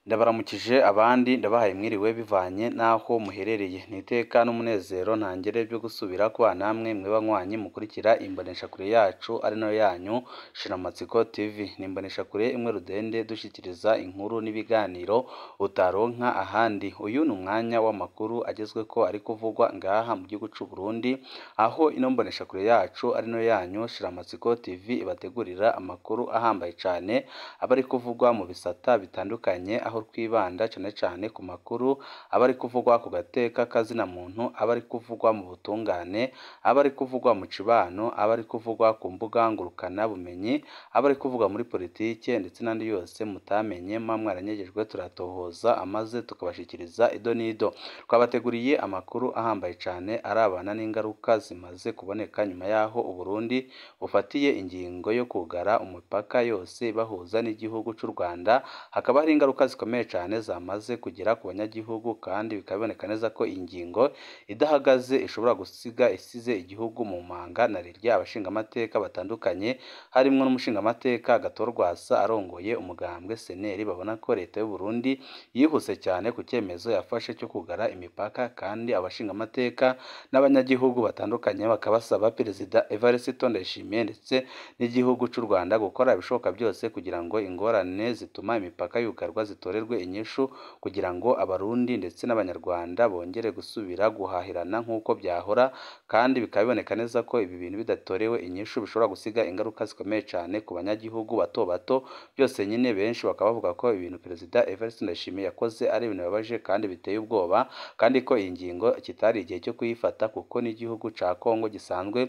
Ndabaramukije abandi ndabahaye mwiriwe bivanye n'aho muherereye, ni iteka n'umunezero ntangere byo gusubira kubana namwe mwe banywanyi mukurikira imboneshakure yacu ari nayo yanyu Shiramatsiko TV, ni imboneshakure imwe rudende dushyikiriza inkuru n'ibiganiro utaronka ahandi, uyu ni umwanya w'amakuru agezweko ari kuvugwa ngaha mu gihugu c'u Burundi, aho ino mboneshakure yacu ari nayo yanyu Shiramatsiko TV ibategurira amakuru ahambaye cane aba ari kuvugwa mu bisata bitandukanye, aho twibanda cane cane ku makuru aba ari kuvugwa ku gateka k'azina muntu, aba ari kuvugwa mu butungane, aba ari kuvugwa mu cibano, aba ari kuvugwa ku mbuga ngurukana bumenyi, aba ari kuvugwa muri politike ndetse n'andi yose mutamenye muba mwaranyegejwe turatohoza amaze tukabashikiriza ido n'ido, twabateguriye amakuru ahambaye cane arabana n'ingaruka zimaze kuboneka nyuma y'aho Uburundi bufatiye ingingo yo kwugara umupaka yose ibahuza n'igihugu c'u Rwanda, hakaba hari ingaruka zikomeye cane zamaze kugera ku banyagihugu kandi bikaba biboneka neza ko iyi ngingo idahagaze ishobora gusiga isize igihugu mu manga na rirya abashingamateka batandukanye, harimwo n'umushingamateka Agathon Rwasa arongoye umugambwe CNL, babona ko leta y'u Burundi yihuse cyane ku cyemezo yafashe cyo kugara imipaka kandi abashingamateka n'abanyagihugu batandukanye bakaba basaba Perezida Evariste Ndayishimiye ndetse n'igihugu c'u Rwanda gukora ibishoboka byose kugira ngo ingorane zituma imipaka yugarwa zitorerwe inyishu kugira ngo abarundi ndetse n'abanyarwanda bongere gusubira guhahirana nk'uko byahora, kandi bikaba biboneka neza ko ibi bintu bidatorewe inyishu bishobora gusiga ingaruka zikomeye cane ku banyagihugu bato bato, byose nyine benshi bakaba bavuga ko ibintu Perezida Evariste Ndayishimiye yakoze ari ibintu bibabaje kandi biteye ubwoba, kandi ko iyi ngingo kitari igihe cyo kuyifata kuko n'igihugu ca Kongo gisanzwe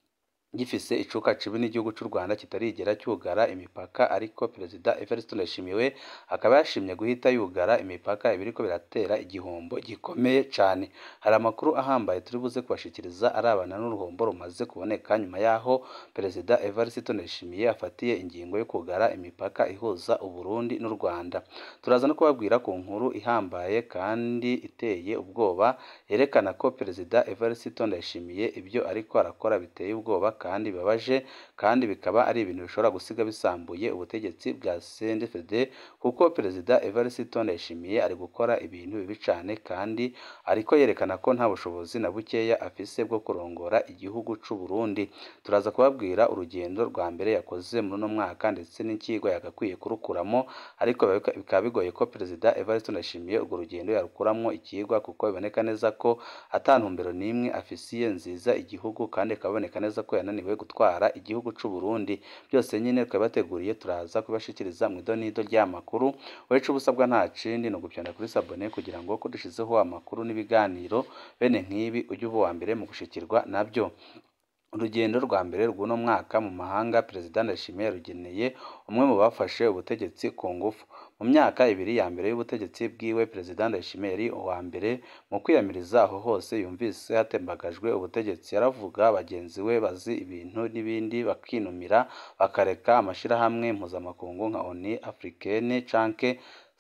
gifise icuka cibi n'igihugu c'u Rwanda kitarigera cyugara imipaka, ariko Perezida Evariste Ndayishimiye we akaba yashimye guhita yugara imipaka ibiriko biratera igihombo gikomeye cane. Hari amakuru ahambaye turi buze kubashikiriza arabana n'uruhombo rumaze kuboneka nyuma y'aho Perezida Evariste Ndayishimiye afatiye ingingo yo kugara imipaka ihuza Uburundi n'u Rwanda. Turaza no kubabwira ku nkuru ihambaye kandi iteye ubwoba yerekana ko Perezida Evariste Ndayishimiye ibyo ariko arakora biteye ubwoba kandi bibabaje, kandi bikaba ari ibintu bishobora gusiga bisambuye ubutegetsi bwa CNDD-FDD, kuko Perezida Evariste Ndayishimiye ari gukora ibintu bibi cane kandi ariko yerekana ko nta bushobozi na bukeya afise bwo kurongora igihugu c'u Burundi. Turaza kubabwira urugendo rwa mbere yakoze muri uno mwaka ndetse n'ikigwa yagakwiye kurukuramo, ariko bikaba bigoye ko Perezida Evariste Ndayishimiye urwo rugendo yarukuramwo ikigwa kuko biboneka neza ko ata ntumbero n'imwe afisiye nziza igihugu, kandi bikaba biboneka neza ko yananiwe gutwara igihugu c'u Burundi. Byose nyine twabibateguriye turaza kubibashikiriza mu idonido ry'amakuru, wowe ico uba usabwa nta kindi ni ugupyonda kuri sabone kugira ngo ko dushizeho amakuru n'ibiganiro bene nk'ibi ujye uba uwa mbere mu gushikirwa nabyo. Urugendo rwa mbere rw'uno mwaka mu mahanga Perezida Ndayishimiye yarugeneye umwe mu bafashe ubutegetsi ku ngufu. Mu myaka ibiri ya mbere y'ubutegetsi bwiwe, Perezida Ndayishimiye yari uwa mbere mu kwiyamiriza aho hose yumvise hatembagajwe ubutegetsi. Yaravuga bagenzi we bazi ibintu n'ibindi bakinumira bakareka amashirahamwe mpuzamakungu nka ONU Africaine canke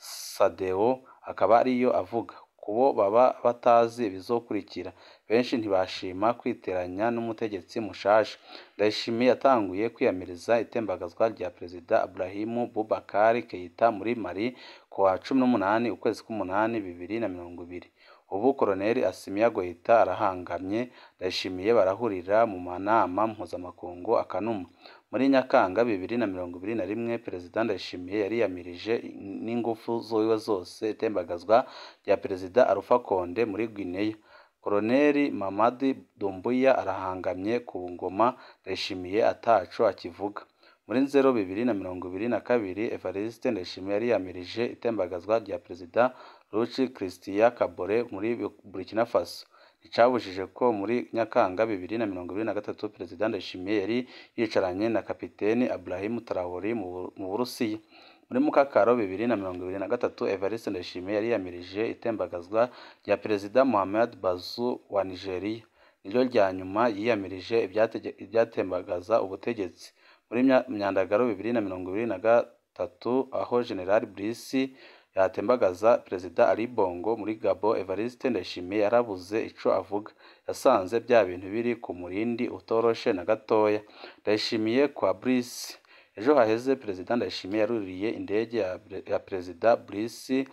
SADC akaba ariyo avuga. Kubo baba batazi ibizokurikira, benshi ntibashima kwiteranya n'umutegetsi mushasha. Ndayishimiye yatanguye kwiyamiriza itembagazwa rya Perezida Ibrahim Boubacar Keita muri Mali kuwa cumi n'umunani ukwezi kw'umunani bibiri na mirongo ibiri. Ubu Koloneli Assimi Goïta arahangamye, Ndayishimiye barahurira mu manama mpuzamakungu akanuma. Muri Nyakanga bibiri na mirongo ibiri na rimwe, Perezida Ndayishimiye yariyamirije n'ingufu ziwe zose itembagazwa rya Perezida Alpha Condé muri Guinea. Koloneli Mamadi Doumbouya arahangamye ku ngoma, Ndayishimiye ataco akivuga. Muri Nzero bibiri na mirongo ibiri na kabiri, Evariste Ndayishimiye yariyamirije itembagazwa rya Perezida Roch Christian Kabore muri Burkina Faso. Nticabujije ko muri Nyakanga bibiri na mirongo ibiri na gatatu, Perezida Ndayishimiye yari yicaranye na Kapiteni Ibrahim Traoré mu Burusiya. Muri Mukakaro bibiri na mirongo ibiri na gatatu, Evariste Ndayishimiye yariyamirije itembagazwa rya Perezida Mohamed Bazoum wa Nigeria. Niryo rya nyuma yiyamirije ivyatembagaza ubutegetsi. Muri Myandagaro bibiri na mirongo ibiri na gatatu, aho General Brice yatembagaza Perezida Ali Bongo muri Gabon, Evariste Ndayishimiye yarabuze ico avuga. Yasanze vya bintu biri ku murindi utoroshe na gatoya. Ndayishimiye kwa Brice ejo haheze perezida Ndayishimiye yaruriye indege ya, ya perezida Brice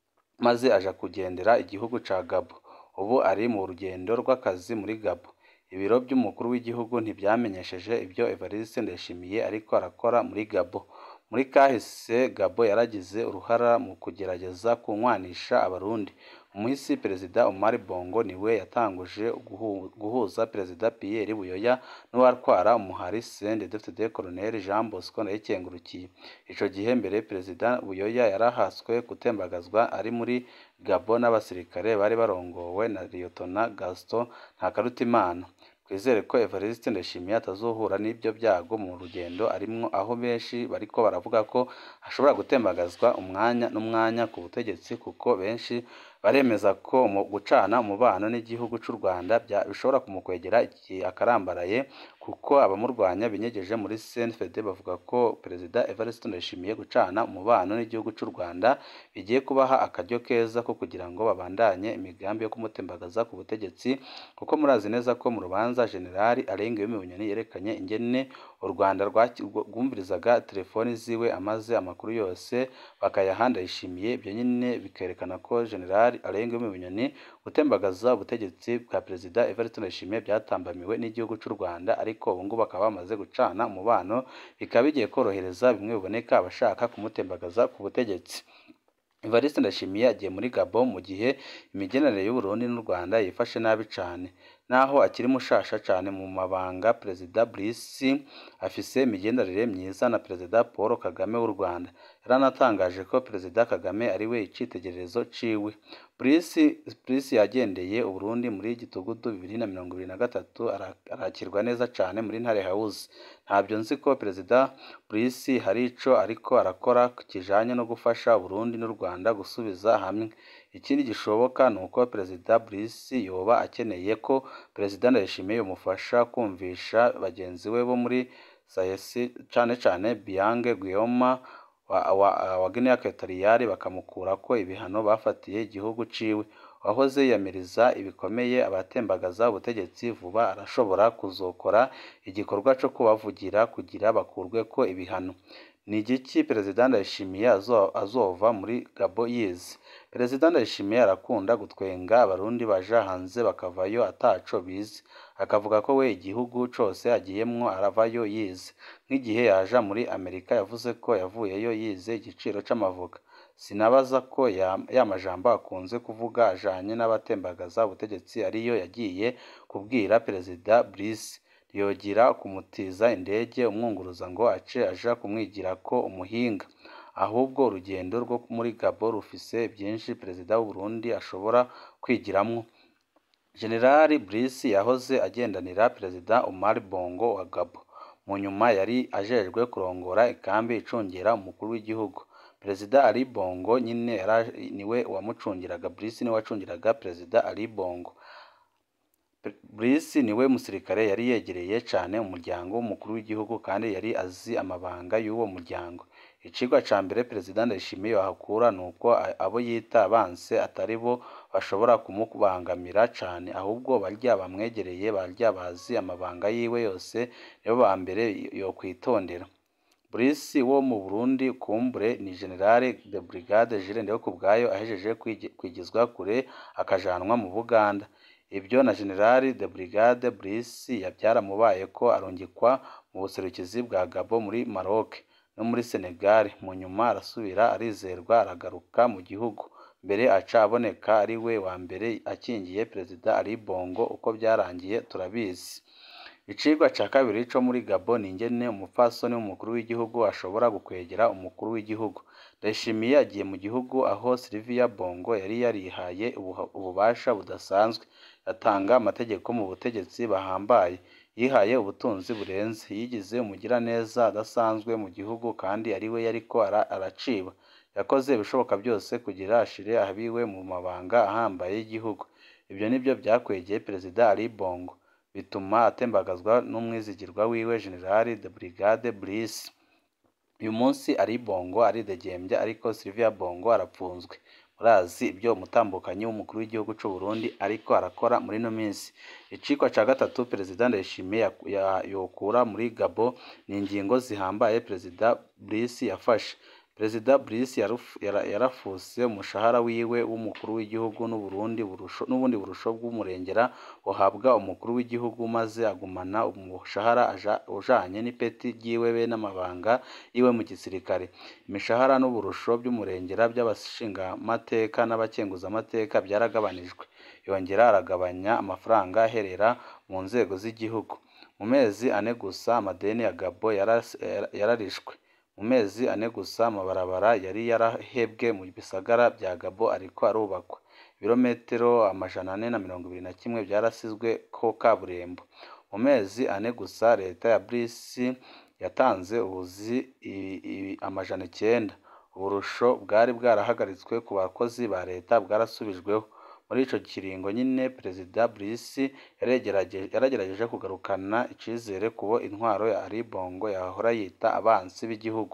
maze aja kugendera igihugu ca Gabo ubu ari mu rugendo rw'akazi muri Gabo ibiro by'umukuru w'igihugu ntibyamenyesheje ibyo Evariste Ndayishimiye ariko arakora muri Gabo muri kahise Gabo yaragize uruhara mu kugerageza kunywanisha abarundi umuhisi perezida Omar Bongo niwe yatanguje guhu, guhuza perezida Pierre Buyoya n'uwatwara umuhari CNDD-FDD Colonel Jean Bosco Ndayikengurukiye ico gihe mbere perezida Buyoya yarahaswe gutembagazwa ari muri Gabo n'abasirikare bari barongowe na Liyotona Gaston Ntakarutimana twizere ko Evariste Ndayishimiye atazohura n'ibyo byago mu rugendo arimwo aho benshi bariko baravuga ko ashobora gutembagazwa umwanya n'umwanya ku butegetsi kuko benshi baremeza ko mu gucana umubano n'igihugu cy'u Rwanda bishobora kumukwegera igihe akarambaraye kuko abamurwanya binyegeje muri CNFD bavuga ko perezida Evariste Ndayishimiye gucana umubano n'igihugu cy'u Rwanda bigiye kubaha akaryo keza ko kugira ngo babandanye imigambi yo kumutembagaza ku butegetsi kuko murazi neza ko mu rubanza Generali Arenga Bunyoni yerekanye ingene u Rwanda rwumvirizaga telefoni ziwe amaze amakuru yose bakayaha Ndayishimiye ibyo nyine bikerekana ko Generali Arenga Bunyoni gutembagaza ubutegetsi bwa perezida Evariste Ndayishimiye byatambamiwe n'igihugu cy'u Rwanda ariko ubu ngubu bakaba bamaze gucana umubano bikaba bigiye korohereza bimwe biboneka abashaka kumutembagaza ku butegetsi Evariste Ndayishimiye agiye muri Gabon mu gihe imigenderanire y'u Burundi n'u Rwanda yifashe nabi cane naho akiri mushasha cane mu mabanga perezida Brice afise imigenderanire myiza na perezida Paul Kagame w'u Rwanda yaranatangaje ko perezida Kagame ari we icitegererezo ciwe Brice Brice yagendeye u Burundi muri gitugudu bibiri na mirongo ibiri na gatatu arakirwa neza cane muri Ntare House ntabyo nzi ko perezida Brice hari ico ariko arakora kijanye no gufasha Burundi n'u Rwanda gusubiza hamwe ikindi gishoboka ni uko perezida Brice yoba akeneye ko perezida Ndayishimiye yomufasha kumvisha bagenzi we bo muri sayesi cane cane Biange Guillaume wa, wa, wa Guinea Equatoriale bakamukurako ibihano bafatiye igihugu ciwe wahoze yiyamiriza ibikomeye abatembagaza ubutegetsi vuba arashobora kuzokora igikorwa co kubavugira kugira bakurweko ibihano ni igiki perezida Ndayishimiye azova muri Gabo yize perezida Ndayishimiye arakunda gutwenga abarundi baja hanze bakavayo ataco bize akavuga ko we igihugu cose agiyemwo aravayo yize nk'igihe yaja muri Amerika yavuze ko yavuyeyo yize igiciro c'amavoka sinabaza ko ya, ya majambo akunze kuvuga ajanye n'abatembagaza ubutegetsi ariyo yagiye kubwira perezida Brice yogira kumutiza indege umwunguruza ngo ace aja kumwigirako umuhinga ahubwo urugendo rwo muri Gabo rufise byinshi perezida w'u Burundi ashobora kwigiramwo Generali Brice yahoze agendanira perezida Omar Bongo wa Gabo mu nyuma yari ajejwe kurongora ikambi icungera umukuru w'igihugu perezida Ali Bongo nyine niwe wamucungiraga Brice niwe wacungiraga perezida Ali Bongo Brice niwe musirikare yari yegereye cane umuryango w'umukuru w'igihugu kandi yari azi amabanga y'uwo muryango icigwa ca mbere perezida Ndayishimiye wahakura ni uko abo yita abanse atari bo bashobora kumubangamira cane ahubwo barya bamwegereye barya bazi amabanga yiwe yose nibo ba mbere yokwitondera Brice wo mu Burundi kumbure ni generale de brigade Jules Ndihokubwayo ahejeje kwigizwa kure akajanwa mu Buganda ibyo na generali de brigade Brice byaramubaye ko arungikwa mu buserukizi bwa Gabo muri Maroc no muri Senegal mu nyuma arasubira arizerwa aragaruka mu gihugu mbere aca aboneka ari we wa mbere akingiye perezida Ali Bongo uko byarangiye turabizi icigwa ca kabiri co muri Gabo ni ingene umupfasoni w'umukuru w'igihugu ashobora gukwegera umukuru w'igihugu Ndayishimiye agiye mu gihugu aho Sylvia Bongo yari yarihaye ububasha budasanzwe atanga amategeko mu butegetsi bahambaye yihaye ubutunzi burenze yigize umugiraneza adasanzwe mu gihugu kandi ari we yariko araciba yakoze ibishoboka byose kugira ashire ahabiwe mu mabanga ahambaye y'igihugu ibyo nibyo byakwegeye perezida Ali Bongo bituma atembagazwa n'umwizigirwa wiwe General de Brigade Brice uyu munsi Ali Bongo aridegembya ariko Sylvia Bongo arapfunzwe urazi ibyo umutambukanyi w'umukuru w'igihugu cy'u Burundi ariko arakora muri ino minsi icikwa ca gatatu perezida Ndayishimiye yaku- ya- yokura muri Gabo ni ingingo zihambaye perezida Brice yafashe perezida Brice yaruf- yara- yarafuse umushahara wiwe w'umukuru w'igihugu n'uburundi burusho n'ubundi burusho bw'umurengera buhabwa umukuru w'igihugu maze agumana umushahara aja- ujanye n'ipeti ryiwe be n'amabanga yiwe mu gisirikare imishahara n'uburusho by'umurengera by'abashingamateka n'abakenguzamateka byaragabanijwe yongera aragabanya amafaranga aherera mu nzego z'igihugu mu mezi ane gusa amadeni ya Gabo yaras- yara- yararishwe mu mezi ane gusa amabarabara yari yarahebwe mu bisagara bya Gabo ariko arubakwa ibirometero amajana ane na mirongo ibiri na kimwe byarasizwe ko kaburimbo mu mezi ane gusa leta ya Brice yatanze ubuzi i- i- amajana icyenda uburusho bwari bwarahagaritswe ku bakozi ba leta bwarasubijweho muri ico kiringo nyine perezida Brice yaregerageje yaragerageje kugarukana icizere kubo intwaro ya Ali Bongo yahora yita abansi b'igihugu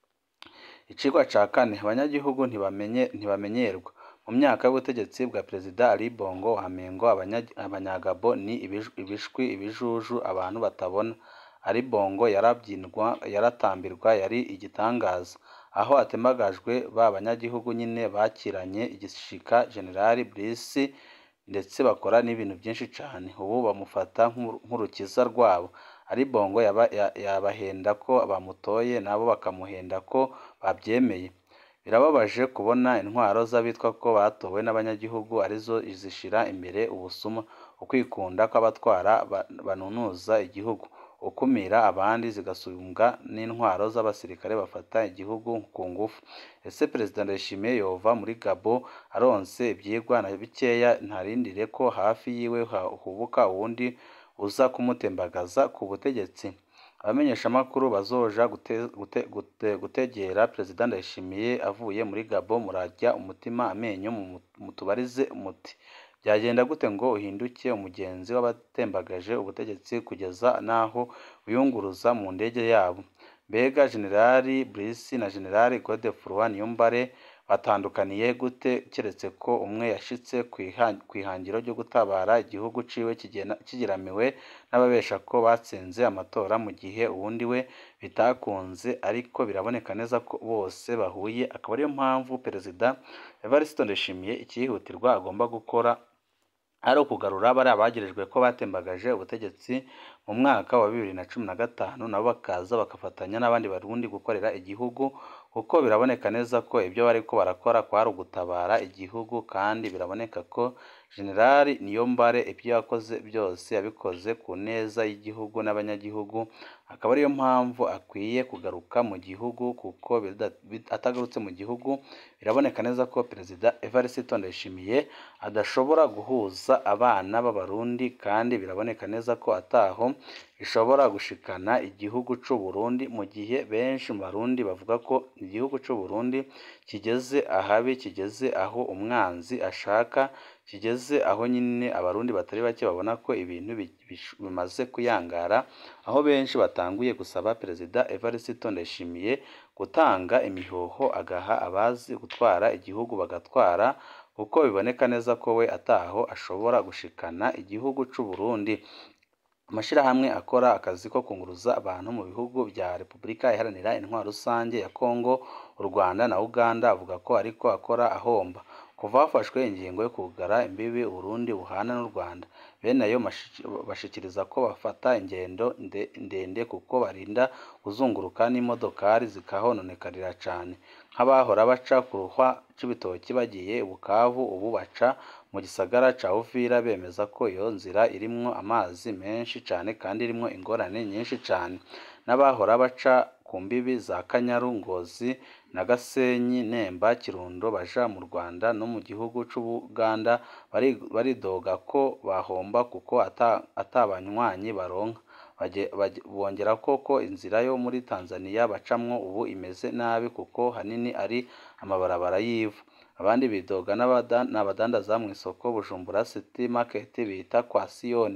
icigwa ca kane abanyagihugu ntibamenye ntibamenyerwa mu myaka y'ubutegetsi bwa perezida Ali Bongo wamengo abanya- abanyagabo ni ibij- ibishwi ibijuju abantu batabona Ali Bongo yarabyinwa yaratambirwa yari igitangaza aho atembagajwe ba banyagihugu nyine bakiranye igishika generali Brice ndetse bakora n'ibintu byinshi cyane ubu bamufata nk'uru- nk'urukiza rwabo ari bongo yaba- ya- yabahenda ko bamutoye nabo bakamuhenda ko babyemeye birababaje kubona intwaro z'abitwa ko batowe n'abanyagihugu arizo zishira imbere ubusuma ukwikunda kw'abatwara ba- banunuza igihugu ukumira abandi zigasumbwa n'intwaro z'abasirikare bafata igihugu ku ngufu ese perezida ndayishimiye yova muri gabo aronse ibyigwa na bikeya ntarindire ko hafi yiwe ha- hubuka uwundi uza kumutembagaza ku butegetsi abamenyeshamakuru bazoja gute- gute- gute- gutegera perezida ndayishimiye avuye muri gabo murajya umutima amenyo mu- mutubarize muti byagenda gute ngo uhinduke umugenzi w'abatembagaje ubutegetsi kugeza n'aho wiyunguruza mu ndege yabo mbega generali Brice na generali Godefroid Niyombare batandukaniye gute keretse ko umwe yashitse ku iha- ku ihangiro ryo gutabara igihugu ciwe kigena- kigiramiwe n'ababesha ko batsinze amatora mu gihe uwundi we bitakunze ariko biraboneka neza ko bose bahuye akaba ariyo mpamvu perezida Evariste Ndayishimiye icyihutirwa agomba gukora ari ukugarura bariya bagirijwe ko batembagaje ubutegetsi mu mwaka wa bibiri na cumi na gatanu nabo bakaza bagafatanya n'abandi barundi gukorera igihugu kuko biraboneka neza ko ibyo bari ko barakora kwari ugutabara igihugu kandi biraboneka ko generali Niyombare ibyo yakoze byose yabikoze ku neza y'igihugu n'abanyagihugu akaba ariyo mpamvu akwiye kugaruka mu gihugu kuko bida- bid- atagarutse mu gihugu biraboneka neza ko perezida Evariste Ndayishimiye adashobora guhuza abana b'abarundi kandi biraboneka neza ko ataho ishobora gushikana igihugu c'u Burundi mu gihe benshi mu barundi bavuga ko igihugu c'u Burundi kigeze ahabi kigeze aho umwanzi ashaka kigeze aho nyine abarundi batari bake babona ko ibintu bi- bish- bimaze kuyangara aho benshi batanguye gusaba perezida Evariste Ndayishimiye gutanga imihoho agaha abazi gutwara igihugu bagatwara kuko biboneka neza ko we ataho ashobora gushikana igihugu c'u Burundi amashyirahamwe akora akazi ko kunguruza abantu mu bihugu bya Repubulika Iharanira Intwaro Rusange ya Kongo u Rwanda na Uganda avuga ko ariko akora ahomba kuva hafashwe ingingo yo kugara imbibi Uburundi buhana n'u Rwanda bene ayo mashi- bashikiriza ko bafata ingendo nde- ndende kuko barinda kuzunguruka n'imodokari zikahononekarira cyane nk'abahora baca ku ruhwa c'ibitoki bagiye i Bukavu ubu baca mu gisagara ca Uvira bemeza ko iyo nzira irimwo amazi menshi cyane kandi irimwo ingorane nyinshi cyane n'abahora baca ku mbibi za Kanyaru Ngozi na Gasenyi Nemba Kirundo baja mu Rwanda no mu gihugu c'Ubuganda bari- baridoga ko bahomba kuko ata atabanywanyi baronka Bage- bage- bongera ko ko inzira yo muri Tanzania bacamwo ubu imeze nabi kuko hanini ari amabarabara y'ivu abandi bidoga n'abada- n'abadandaza mu isoko Bujumbura City Market bita kwa Siyoni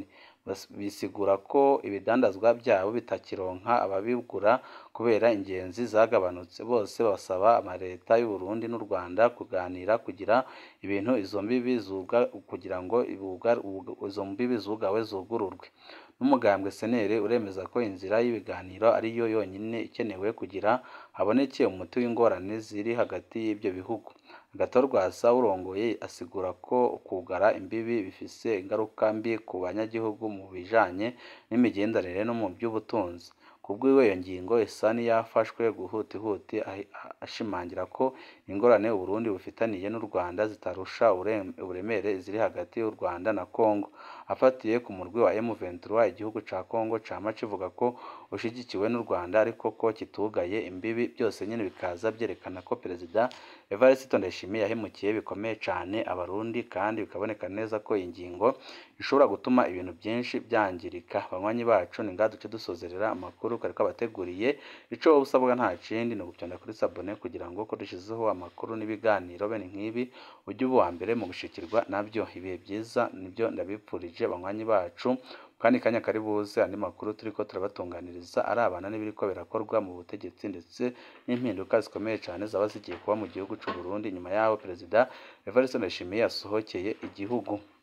bisigura ko ibidandazwa byabo bitakironka ababigura kubera ingenzi zagabanutse bose basaba amaleta y'u Burundi n'u Rwanda kuganira kugira ibintu izo mbibi zuga kugira ngo izo mbibi zugawe zugururwe n'umugambwe senere uremeza ko inzira y'ibiganiro ariyo yonyine ikenewe kugira haboneke umuti w'ingorane ziri hagati y'ibyo bihugu Agathon urongoye asigura ko kugara imbibi bifise ingaruka mbi ku banyagihugu mu bijanye n'imigenderanire no mu by'ubutunzi kubwiwe iyo ngingo isa n'iyafashwe gihutihuti ashimangira ko ingorane u Burundi bufitaniye n'u Rwanda zitarusha uburemere ziri hagati y'u Rwanda na Congo afatiye ku murwi wa M23 igihugu ca Congo cama kivuga ko ushigikiwe n'u Rwanda ariko ko kitugaye imbibi byose nyine bikaza byerekana ko Perezida Evariste Ndayishimiye yahemukiye bikomeye cane abarundi kandi bikaboneka neza ko iyi ngingo ishobora gutuma ibintu byinshi byangirika banywanyi bacu ni ngaha duce dusozerera amakuru kariko abateguriye ico wowe usabwa nta kindi ni ugutonda kuri sabone kugira ngo ko dushizeho amakuru n'ibiganiro bene nk'ibi ujye uba uwa mbere mu gushikirwa nabyo ibihe byiza nibyo ndabipfurije banywanyi bacu kandi kanya kari buze andi makuru turiko turabatunganiriza arabana n'ibiriko birakorwa mu butegetsi ndetse n'impinduka zikomeye cyane zaba zigiye kuba mu gihugu c'u Burundi nyuma yaho Perezida Evariste Ndayishimiye yasohokeye igihugu